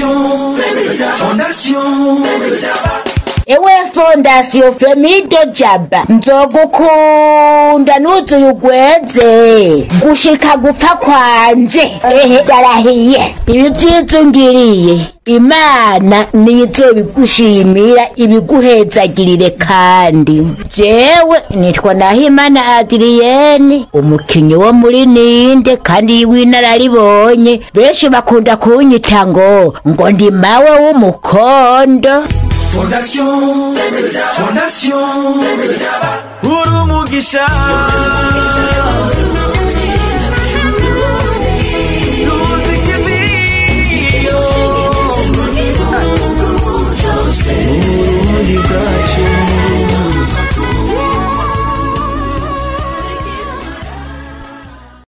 Fondation Fondation ewe fondasiyo femido jaba nzogukunda nuzuye ugweze gushika gupfa kwanje ehe darahiye ibi vyizungiriye imana nizobigushimira ibiguhezagirire kandi jewe nitwa nahimana adiriyeni umukinyi wo muri ninde kandi w'inararibonye benshi bakunda kunyita ngo ngo ndi mawe w'umukondo Fondation Fondation uri umugisha